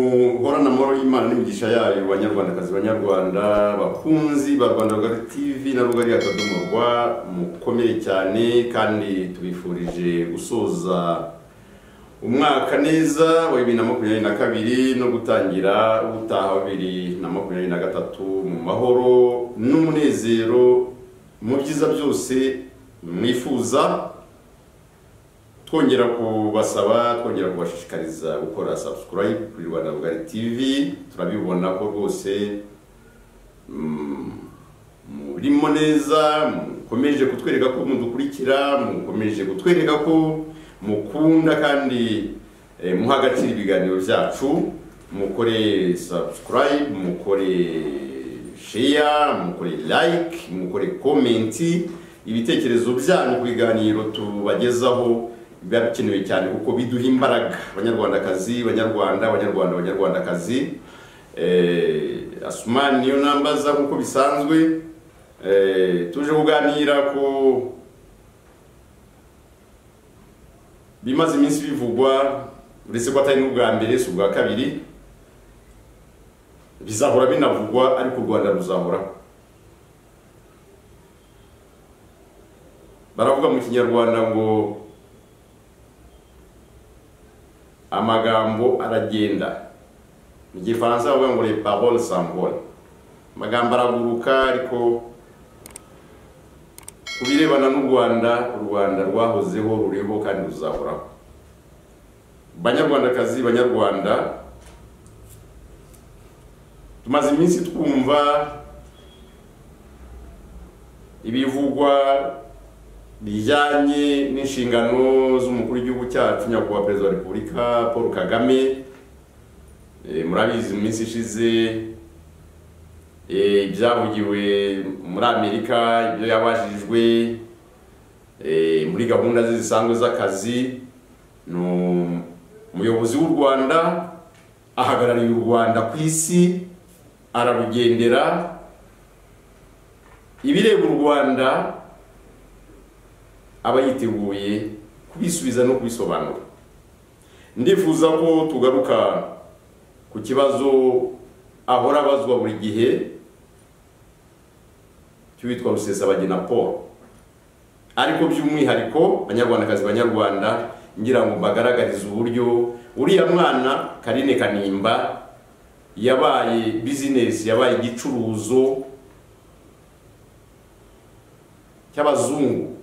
muhorane amahoro y'Imana n'imigisha yayo banyarwandakazi banyarwanda bakunzi ba Rwanda Rugari TV na Rugari akadomo rwa mukomere cyane kandi tubifurije gusoza umwaka neza wa bibiri na makumyabiri na kabiri no gutangira utaha wa bibiri na makumyabiri na gatatu mu mahoro n'umunezero mu byiza byose mwifuza twongera kubasaba twongera kubashishikariza gukora subscribe kuri rwanda rugari tv turabibona ko rwose mm, murimo neza mukomeje kutwereka ko mudukurikira mukomeje kutwereka ko mukunda kandi eh, muha agaciro ibiganiro byacu mukore subscribe mukore share mukore like mukore komenti ibitekerezo byanyu ku biganiro tubagezaho biba bikenewe cyane kuko biduha imbaraga abanyarwandakazi abanyarwanda abanyarwanda abanyarwandakazi Eh, asumani niyo nambaza nk'uko bisanzwe Eh, tuje kuganira ku bimaze iminsi bivugwa uretse ko atari n'ubwa mbere si ubwa kabiri bizahora binavugwa ariko u rwanda ruzahoraho baravuga mu kinyarwanda ngo amagambo aragenda mu gifaransa bavuga ngo les paroles s'envolent amagambo araguruka ariko ku birebana n'u rwanda u rwanda rwahozeho ruriho kandi ruzahoraho banyarwandakazi banyarwanda tumaze iminsi twumva ibivugwa bijyanye n'inshingano z'umukuru w'igihugu cyacu nyakubahwa perezida wa repubulika paul kagame Eh, murabizi mu minsi ishize eh, ibyavugiwe muri amerika ibyo yabajijwe eh, muri gahunda ze zisanzwe z'akazi ni umuyobozi w'u rwanda ahagarariye u rwanda ku isi ararugendera ibireba u rwanda aba yiteguye kubisubiza no kubisobanura ndifuza ko tugaruka ku kibazo ahora abazwa buri gihe cy'uwitwa rusesabagina paul ariko by'umwihariko banyarwandakazi banyarwanda ngira ngo mbagaragarize uburyo uriya mwana karine kanimba yabaye bizinesi yabaye igicuruzo cy'abazungu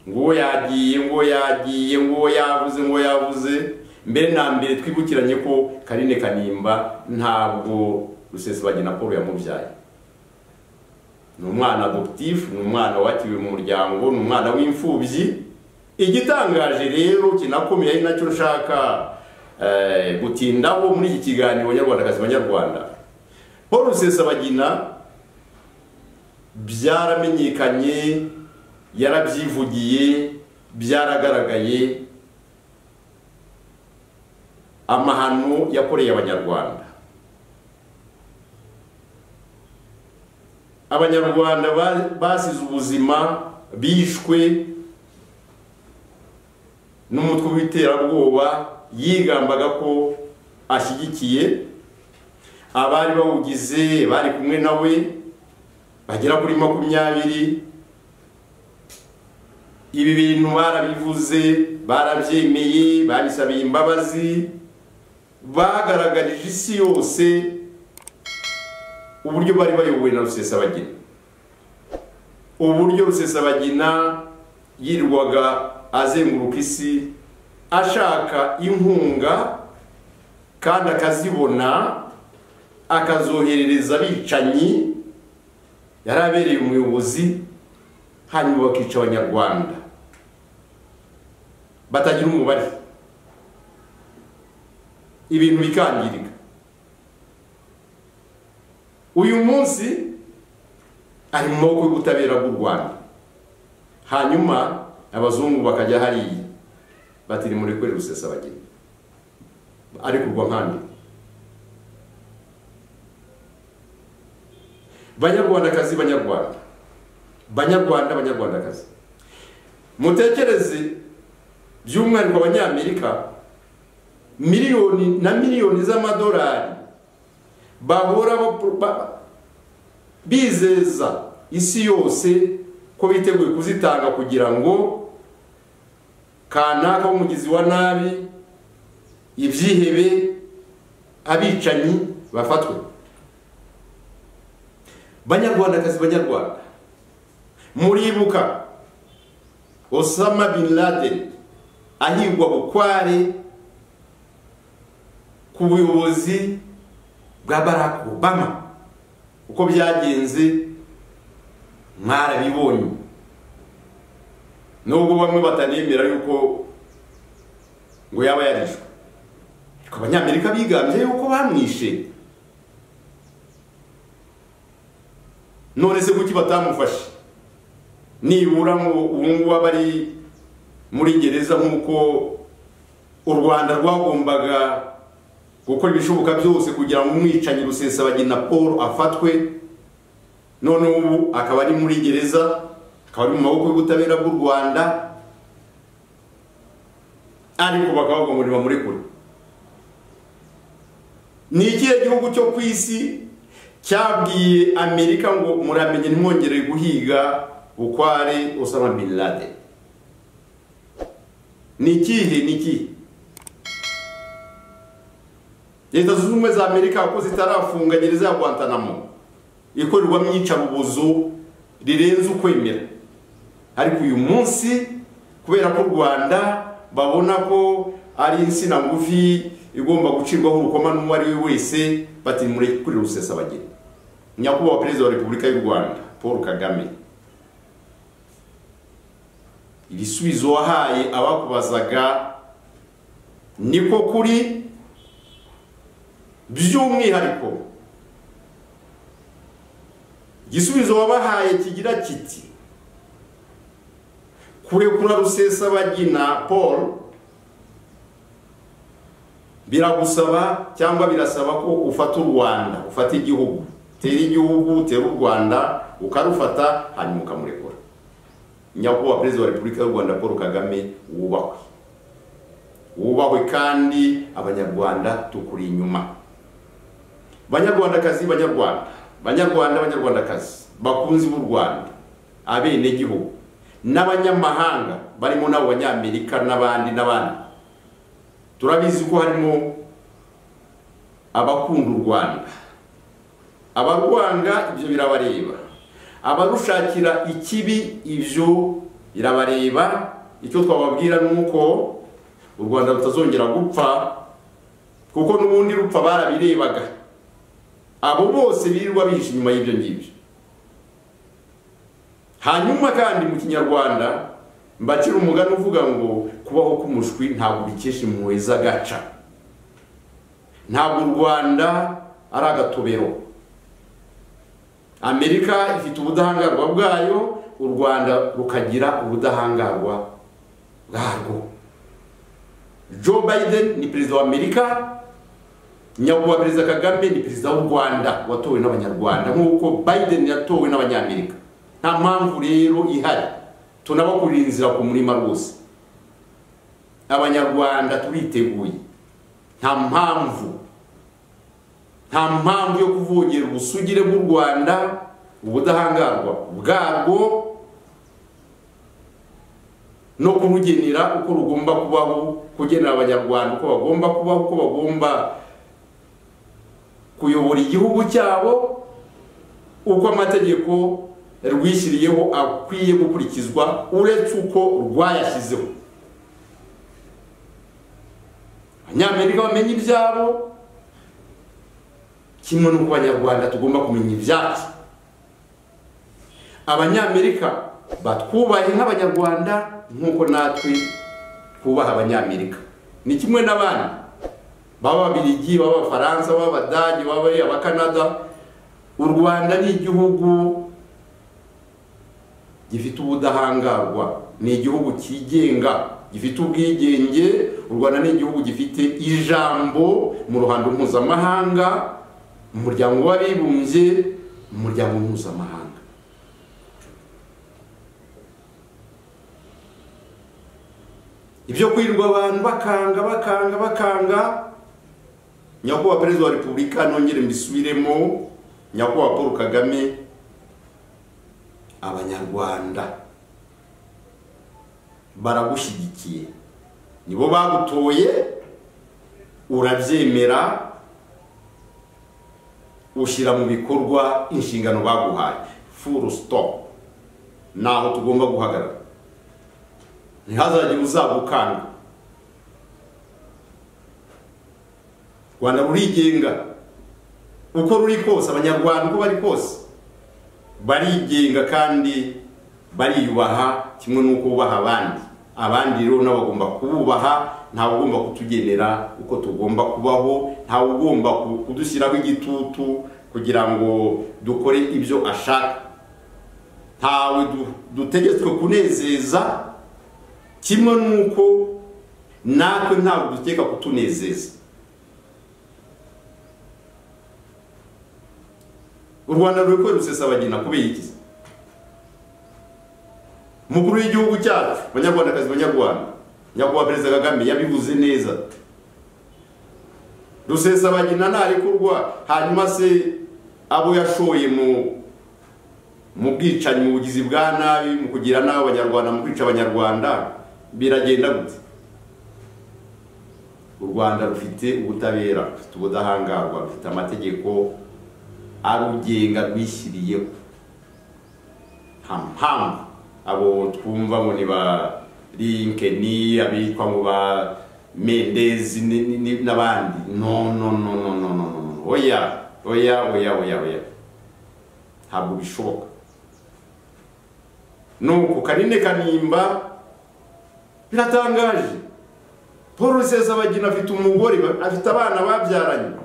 ngo yagiye ngo yagiye ngo yavuze ngo yavuze mbere na mbere twibukiranye ko karine kanimba ntabwo rusesabagina paul yamubyaye ni umwana adoptif ni umwana wakiriwe mu muryango ni umwana w'imfubyi igitangaje rero kinakomeye ari nacyo nshaka gutindaho muri iki kiganiro abanyarwandakazi banyarwanda paul rusesabagina byaramenyekanye yarabyivugiye byaragaragaye amahano yakoreye abanyarwanda abanyarwanda basize ubuzima bishwe n'umutwe w'iterabwoba yigambaga ko ashyigikiye abari bawugize bari kumwe nawe bagera kuri makumyabiri ibi bintu barabivuze barabyemeye babisabiye imbabazi bagaragarije isi yose uburyo bari bayobowe na rusesabagina uburyo rusesabagina yirirwaga azenguruka isi ashaka inkunga kandi akazibona akazoherereza abicanyi yari abereye umuyobozi hanyuma bakica abanyarwanda batagira umubare ibintu bikangirika uyu munsi ari mu maboko y'ubutabera bw'u rwanda hanyuma abazungu bakajya hariya batiri muri kwe rusesabageni ari kurwa nkandi banyarwandakazi banyarwanda banyarwanda abanyarwandakazi mutekereze by'umwihariko abanyamerika miliyoni na miliyoni z'amadolari bahora ba- ba- bizeza isi yose ko biteguye kuzitanga kugira ngo kanaka w'umugizi wa nabi ibyihebe abicanyi bafatwe banyarwandakazi banyarwanda muribuka osama bin laden ahigwa bukware ku buyobozi bwa barack obama uko byagenze mwarabibonye nubwo bamwe batanemera yuko ngo yaba yarishwe ariko abanyamerika bigambye yuko bamwishe none se kuki batamufashe nibura ngo ubu ngubu aba ari muri gereza nk'uko u rwanda rwagombaga gukora ibishoboka byose kugira ngo umwicanyi rusesabagina paul afatwe none ubu akaba ari muri gereza akaba ari mu maboko y'ubutabera bw'u rwanda ariko bakaba bavuga ngo nibamurekure ni ikihe gihugu cyo ku isi cyabwiye amerika ngo muramenye ntimwongere guhiga bukware Osama bin Laden ni ikihe ni ikihe leta zunze ubumwe za amerika kuko zitarafunga gereza ya guantanamo ikorerwamo iyicarubozo rirenze ukwemera ariko uyu munsi kubera ko u rwanda babona ko ari insina ngufi igomba gucirwaho urukoma n'uwo ari we wese bati murekure rusesabagina nyakubahwa perezida wa repubulika y'u rwanda paul kagame ibisubizo wahaye abakubazaga niko kuri by'umwihariko igisubizo wabahaye kigira kiti kurekura rusesabagina paul biragusaba cyangwa birasaba ko ufata u rwanda ufata igihugu utera igihugu utera u rwanda ukarufata hanyuma ukamurekura nyakubahwa perezida wa repubulika y'u rwanda paul kagame wubahwe wubahwe kandi abanyarwanda tukuri inyuma banyarwandakazi banyarwanda banyarwanda banyarwandakazi bakunzi b'u rwanda abenegihugu n'abanyamahanga barimo n'abo banyamerika n'abandi n'abandi turabizi ko harimo abakunda u rwanda abarwanga ibyo birabareba abarushakira ikibi ibyo birabareba icyo twababwira ni uko u rwanda rutazongera gupfa kuko n'ubundi rupfa barabirebaga abo bose birirwa bihishe inyuma y'ibyo ngibyo hanyuma kandi mu kinyarwanda mbakira umugani uvuga ngo kubaho k'umushwi ntabwo ubikesha impuhwe z'agaca ntabwo u rwanda ari agatobero amerika ifite ubudahangarwa bwayo u rwanda rukagira ubudahangarwa bwarwo joe biden ni perezida wa amerika nyakubahwa perezida kagame ni perezida w'u rwanda watowe n'abanyarwanda nk'uko biden yatowe n'abanyamerika nta mpamvu rero ihari tunabakurira inzira ku murima rwose abanyarwanda turiteguye nta mpamvu nta mpamvu yo kuvogera ubusugire bw'u rwanda ubudahangarwa bwarwo no kurugenera uko rugomba kubaho kugenera abanyarwanda uko bagomba kubaho uko bagomba kuyobora igihugu cyabo uko amategeko rwishyiriyeho akwiye gukurikizwa uretse uko rwayashyizeho abanyamerika bamenye ibyabo kimwe n'uko abanyarwanda tugomba kumenya ibyacu abanyamerika batwubahe nk'abanyarwanda nk'uko natwe twubaha abanyamerika ni kimwe n'abandi baba ababirigi baba abafaransa baba abadage baba abakanada u rwanda ni igihugu gifite ubudahangarwa ni igihugu cyigenga gifite ubwigenge u rwanda ni igihugu gifite ijambo mu ruhando mpuzamahanga umuryango w'abibumbye umuryango mpuzamahanga ibyo kwirirwa abantu bakanga bakanga bakanga nyakubahwa perezida wa repubulika nongere mbisubiremo nyakubahwa paul kagame abanyarwanda baragushyigikiye nibo bagutoye urabyemera ushyira mu bikorwa inshingano baguhaye furu sitopu ni aho tugomba guhagarara ntihazagire uzagukanga rwanda rurigenga uko ruri kose abanyarwanda uko bari kose barigenga kandi bariyubaha kimwe n'uko bubaha abandi abandi rero nabo bagomba kububaha ntawe ugomba kutugenera uko tugomba kubaho ntawe ugomba kudushyiraho igitutu kugira ngo dukore ibyo ashaka ntawe dutegetswe kunezeza kimwe n'uko natwe ntabwo dukeka kutunezeza u rwanda ruri kubera rusesabagina kubera iki umukuru w'igihugu cyacu abanyarwandakazi banyarwanda nyakubahwa perezida kagame yabivuze neza rusesabagina ntarekurwa hanyuma se abo yashoye mu mu bwicanyi mu bugizi bwa nabi mu kugira nabi abanyarwanda mu kwica abanyarwanda biragenda gute u rwanda rufite ubutabera rufite ubudahangarwa rufite amategeko arugenga rwishyiriyeho nta mpamvu abo twumva ngo ni ba linkeni abitwa ngo ba mendezi n'abandi no no no no no no no oya oya oya oya oya ntabwo bishoboka nuko kanine kanimba biratangaje paul rusesabagina afite umugore afite abana babyaranye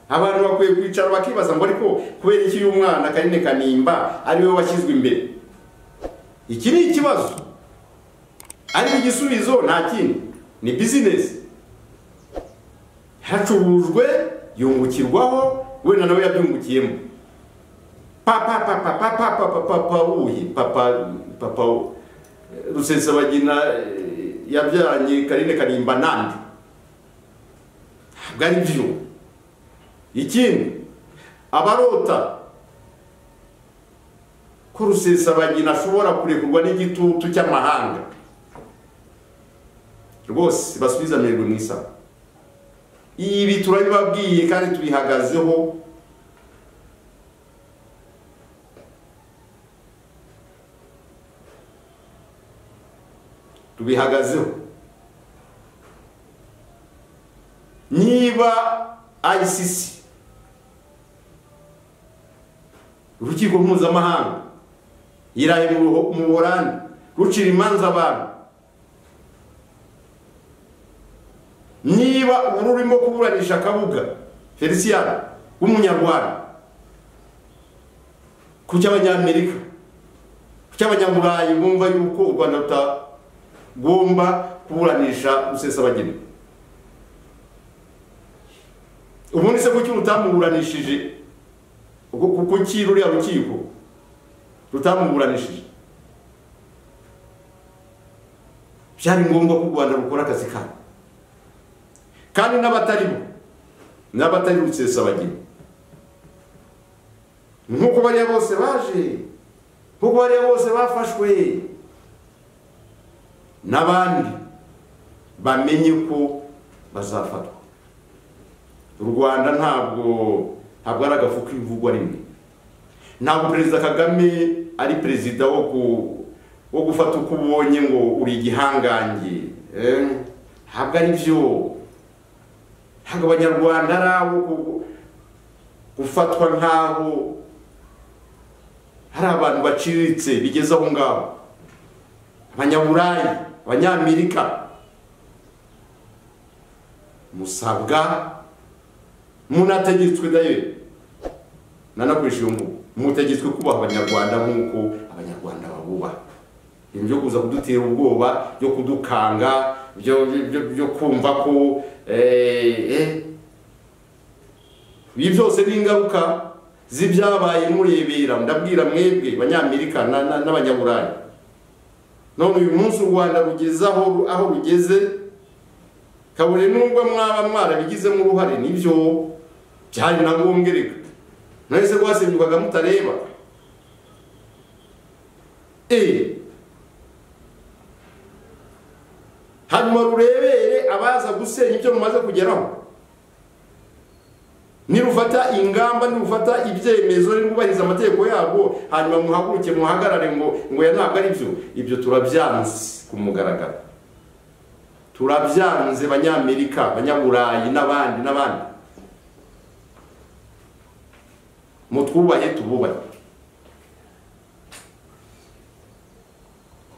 abantu bakwiye kwicara bakibaza ngo ariko kubera iki uyu mwana kanine kanimba ariwe washyizwe imbere iki ni ikibazo ariko igisubizo nta kindi ni bizinesi hacurujwe yungukirwaho wenda nawe yabyungukiyemo papa papa papa papa papa wuhi papa papa rusesabagina yabyaranye karine kanimba nande ntabwo ari byo ikindi abarota ko rusesabagina ashobora kurekurwa n'igitutu cy'amahanga rwose basubiza amerwe mu isaha ibi turabibabwiye kandi tubihagazeho tubihagazeho niba ICC urukiko mpuzamahanga irahe mu buhorani rucira imanza abantu niba ubu urimo kuburanisha akabuga felicien w'umunyarwanda ku cy'abanyamerika ku cy'abanyaburayi bumva yuko u rwanda rutagomba kuburanisha rusesabagina ubundi se kuki rutamuburanishije kuki ruriya rukiko rutamuburanishije byari ngombwa ko u rwanda rukora akazi kabo kandi n'abataribo n'abatari rusesabagina nk'uko bariya bose baje nk'uko bariya bose bafashwe n'abandi bamenye ko bazafatwa u rwanda ntabwo ntabwo ari agafu k'ibivugwa rimwe ntabwo perezida kagame ari perezida wo wo gufata uko ubonye ngo uri igihangange ntabwo ari byo ntabwo abanyarwanda ari abo gufatwa nk'aho hari abantu baciriritse bigeze aho ngaho abanyaburayi abanyamerika musabwa munategetswe nayo nanakoresha iyo mvugo mutegetswe kubaha abanyarwanda nk'uko abanyarwanda babubaha ibintu byo kuza kudutera ubwoba byo kudukanga byo kumva ko ibi byose ni ingaruka z'ibyabaye murebera ndabwira mwebwe abanyamerika n'abanyaburayi none uyu munsi u rwanda rugeze aho aho rugeze kabone nubwo mwaba mwarabigizemo uruhare nibyo byari na ngombwa reka nahise rwasenyukaga mutareba eee hanyuma rurebere abaza gusenya ibyo mumaze kugeraho nirufata ingamba nirufata ibyemezo nirwubahiriza amategeko yabwo hanyuma muhaguruke muhagarare ngo ngo ya ntabwo ari byo ibyo turabyanze ku mugaragaro turabyanze banyamerika banyaburayi n'abandi n'abandi mutwubahe tububahe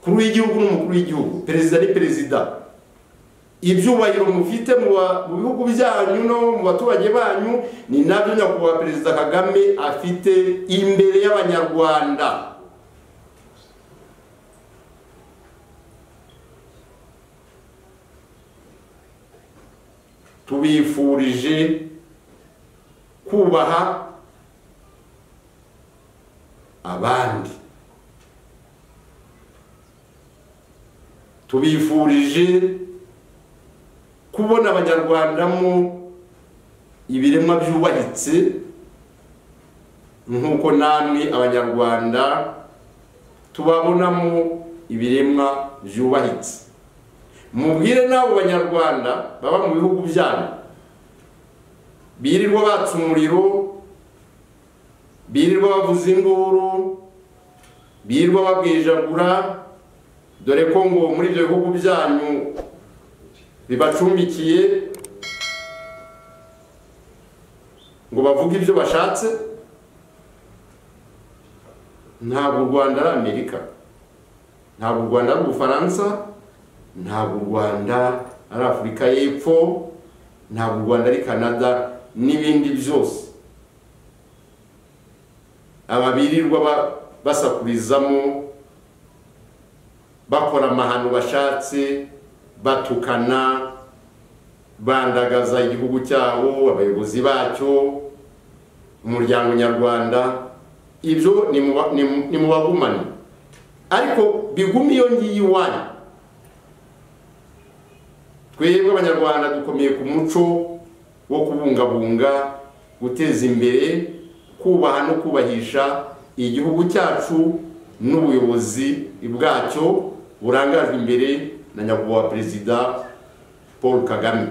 kuri w'igihugu n'umukuru w'igihugu perezida ni perezida ibyubahiro mufite mu bihugu byanyu no mu baturage banyu ni nabyo nyakubahwa perezida kagame afite imbere y'abanyarwanda tubifurije kubaha abandi tubifurije kubona abanyarwandamo ibiremwa byubahitse nk'uko namwe abanyarwanda tubabonamo ibiremwa byubahitse mubwire n'abo banyarwanda baba mu bihugu byanyu birirwa batsa umuriro birirwa bavuza induru birirwa babwijagura dore ko ngo muri ibyo bihugu byanyu bibacumbikiye ngo bavuge ibyo bashatse ntabwo u rwanda ari amerika ntabwo u rwanda ari ubufaransa ntabwo u rwanda ari afurika y'epfo ntabwo u rwanda ari canada n'ibindi byose aba birirwa basakurizamo bakora amahano bashatse batukana bandagaza igihugu cyabo abayobozi bacyo umuryango nyarwanda ibyo ni mu bagumane ariko bigume iyo ngiyo iwanyu twebwe abanyarwanda dukomeye ku muco wo kubungabunga guteza imbere kubaha no kubahisha igihugu cyacu n'ubuyobozi bwacyo burangajwe imbere na nyakubahwa perezida paul kagame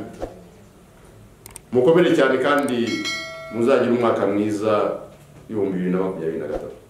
mukomere cyane kandi muzagira umwaka mwiza w'ibihumbi bibiri na makumyabiri na gatatu